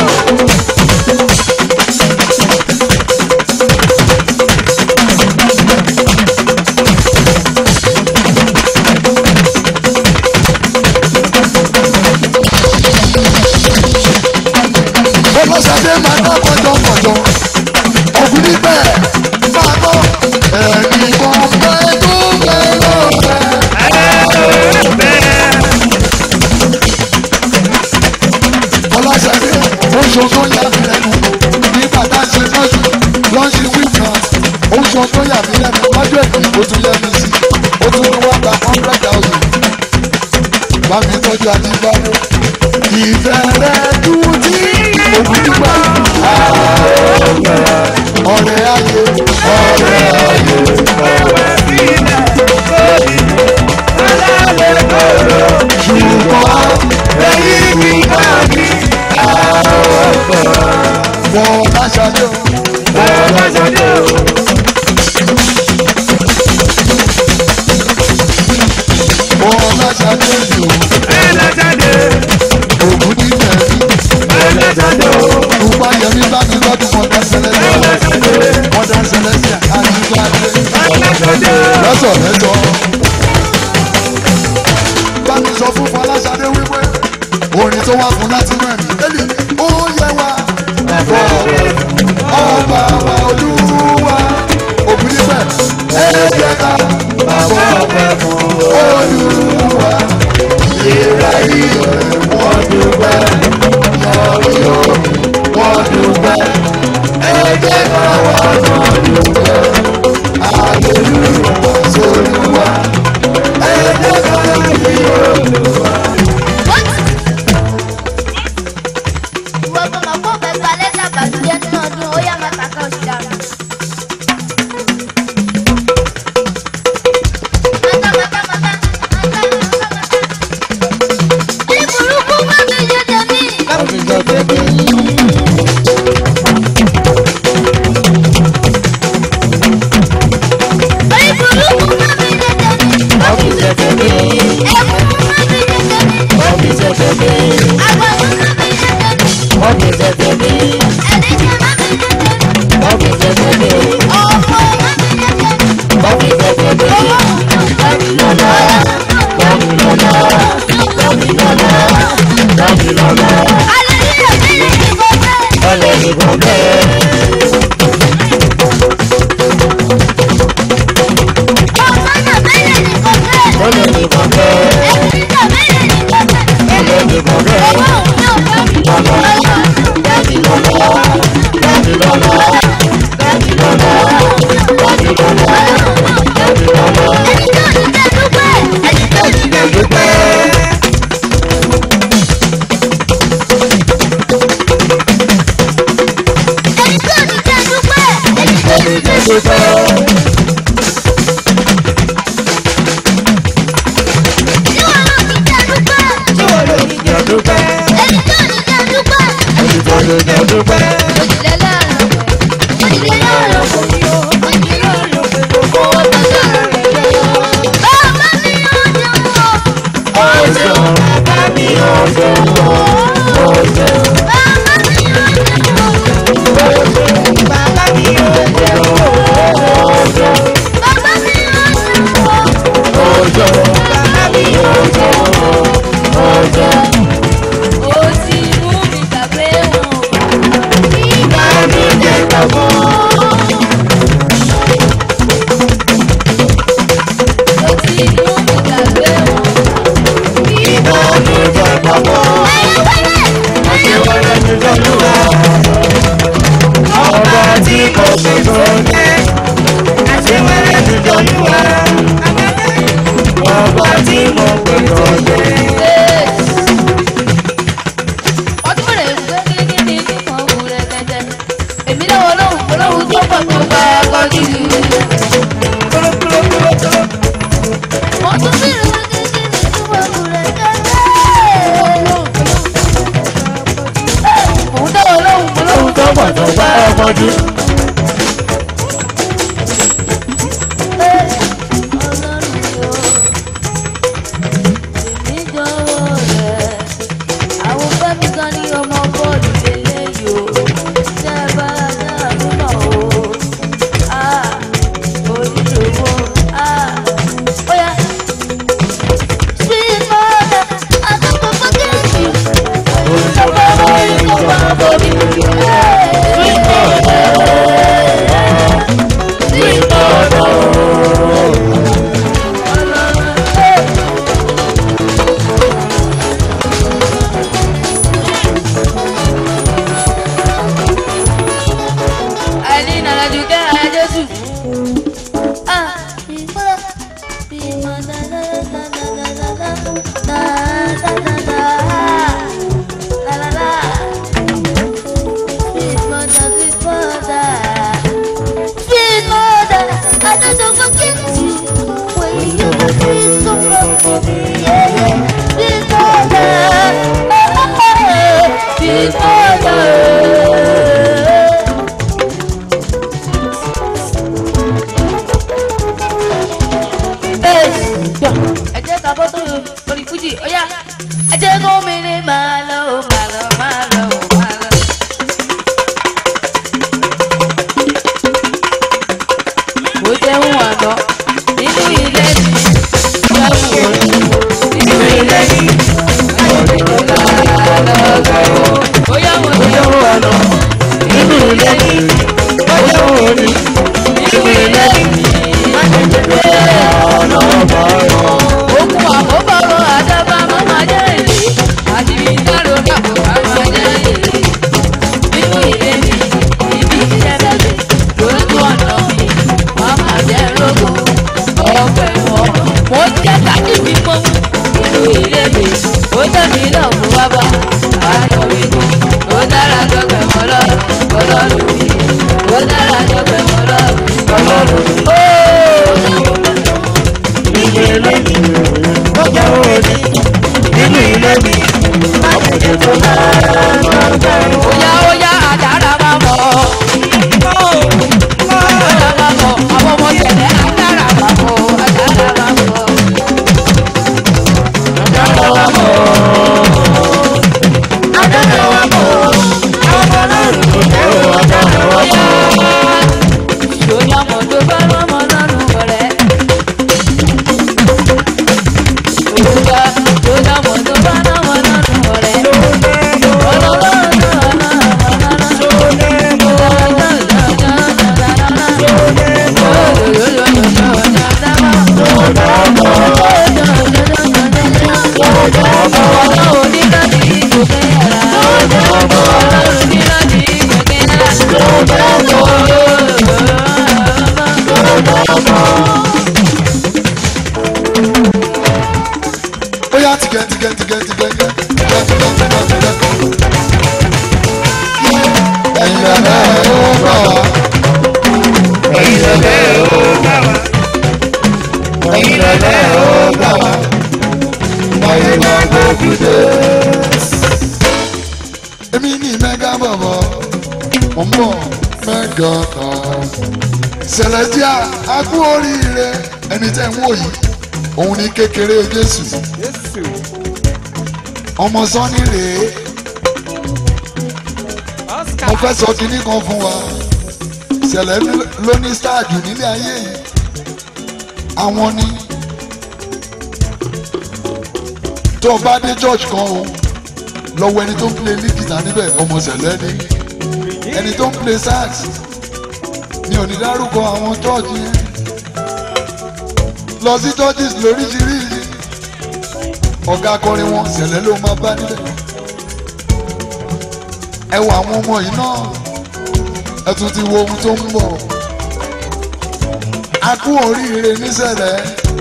ọlọ́sàdé máa ná kọjọkọjọ ọ̀gbìn níbẹ̀ máa ná ẹ̀ẹ́dì kan pẹ́ tó pẹ́ lọ́pẹ́. ọlọ́sàdé oṣù tó yà mí lẹ́nu nígbà tá a ṣe lọ́sù lọ́sù wíìkan oṣù tó yà mí lẹ́nu lọ́jọ́ èdè ó tún yẹ mi sí ó tún ní wọ́n gba hundred thousand bá mi tọ́jú àdìgbàmú ìfẹ́ rẹ̀ dùn tí òkú dúpẹ́ ọ̀rẹ́ ayé ọ̀rẹ́ ayé ṣùgbọ́n èyí mi bá mi wọ́n láṣadé o wọ́n láṣadé o. wọ́n láṣadé o ògùn ní tẹ̀lé Pupa yẹmi bá mi lọ́dún mọ́tà sẹlẹ̀sẹ̀. Mọ́tà sẹlẹ̀sẹ̀ àdìgbàdé. Lọ́sọ̀ lẹ́sọ̀. Bá mi sọ fún Fọláṣadé wípé orin tó wá fún láti rẹ̀ mí. Bẹ́ẹ̀ni ó yẹ wa. Ẹ̀fọ́ ọba wa olúwa. Ògùn níbẹ̀ ẹ jẹ́ ká bàbá ọ̀pẹ fún olúwa. Ìrà ìrẹ̀ wọ́n dúpẹ́ lọ́rí o wọ́n dúpẹ́ ẹgbẹ́ náà wà náà dúpẹ́ àlelúyà sólúwa dúpẹ́. Tí wọ́n lò ní jẹ́ dúpẹ́. Ẹni tó lè jẹ́ dúpẹ́. Ọjọ́ bàbá mi ọjọ́ ọjọ́. Bàbá mi ọjọ́ ọjọ́. Ọjọ́ bàbá mi ọjọ́ ọjọ́. Ìbànújẹ́ gbàgbọ́. Ìbànújẹ́ gbàgbọ́. Àṣewọ́rẹ́ ti lọ́lúwa. Ọba tí kò pè tó jẹ́. Àṣewọ́rẹ́ ti lọ́lúwa. Ọba tí kò pè tó jẹ́. Èmi lọ́wọ́ lọ́hùn olóhùn tó pọ̀ tó bá ẹ̀kọ́ gidi. Mo tún bí ìrìn kékeré tó wà kúrẹ́ kẹ́kẹ́. Òun lọ́wọ́ lọ́hùn olóhùn tó pọ̀ tó bá ẹ̀kọ́ gidi. mẹ́gà kan. Celestia a kú oríire ẹni tẹ́ ń wò yìí òun ni kékeré Jésù Jésù. ọmọ sọ́ni rèé Oscar. mo fẹ́ sọ kinní kan fún wa ṣẹlẹ̀ ló ní stáàdù nílé ayé yìí àwọn ni tó o bá dé church kan o lọ́wọ́ ẹni tó ń play lead guitar níbẹ̀ ọmọ ṣẹlẹ̀ ni ẹni tó ń play sax mi ò ní dárúkọ àwọn church yẹn lọ sí churches lóríṣiríṣi ọ̀gá akọrin wọn ṣẹlẹ̀ ló máa bá níbẹ̀ ẹ wo àwọn ọmọ yìí náà ẹ tún ti wo ohun tó ń bọ̀ a kú oríire níṣẹ̀lẹ̀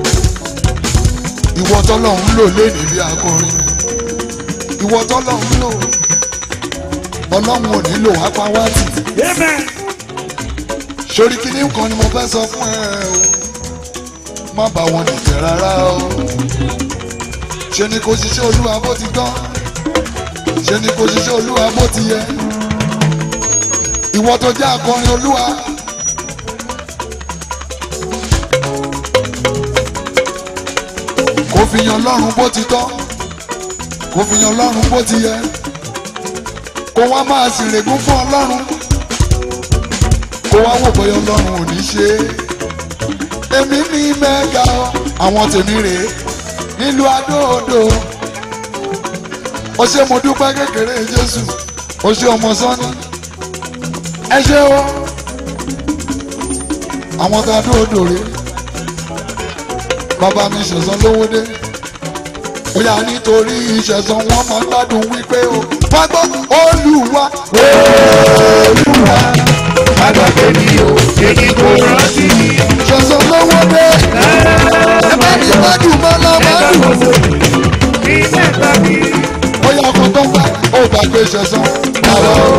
ìwọ tọ́lọ̀ ń lò lénìí bí akọrin ìwọ tọ́lọ̀ ń lò ọlọ́run ò nílò wá pa wá tì Amen. sórí kíní kan ni mo fẹ́ sọ fún ẹ o má bá wọn dìtẹ̀ rárá o ṣe ni kò ṣiṣẹ́ olúwa bó ti tán ṣe ni kò ṣiṣẹ́ olúwa bó ti yẹ ìwọ tó jẹ́ akọrin olúwa kò fi yan lọ́rùn bó ti tọ́ kò fi yan lọ́rùn bó ti yẹ kó wá máa sì règún fún ọlọ́run kó wá wò bóyá ọlọ́run ò ní ṣe é èmi ní mẹ́ga ọ àwọn tèmi rèé nílùú adóodò ó ṣe mo dúpẹ́ kékeré jésù ó ṣe ọmọ sọ́ni ẹ ṣe o àwọn tá a dóodò rèé bàbá mi ṣẹ̀sán lówó dé bóyá nítorí ìṣẹ̀sán wọn máa gbádùn wípé o wá gbọ́ olúwa olúwa Agbàgbé mi o, èyí kò rántí mi. ṣẹ̀sán lówó dé ẹ bá mi gbádùn mọ́lá gbádùn. Ní mẹ́ta mi. bóyá ọkọ̀ tó ń bá ó gbàgbé ṣẹ̀sán bàbá o.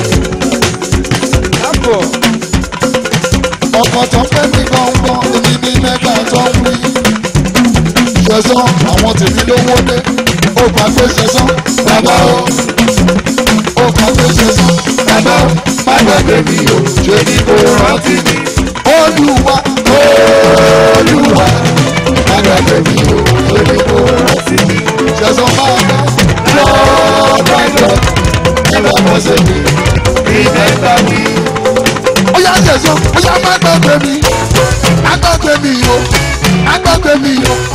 Lápò. ọkọ̀ tó ń pẹ́ mi gbọ̀ngbọ̀n èmi ní mẹ́ta tó ń wí. ṣẹ̀sán àwọn tèmi lówó dé ó gbàgbé ṣẹ̀sán bàbá o. ó gbàgbé ṣẹ̀sán bàbá o. má gbàgbé mi o ṣe ni kò rántí mi. olúwa olúwa má gbàgbé mi o ṣe ni kò rántí mi. ṣẹ̀sán máa bá lọ́ọ́ bá ẹ̀rọ ọmọọṣẹ́ mi. Remember me. ó yá jẹ̀sán ó yá má gbàgbé mi má gbàgbé mi o má gbàgbé mi o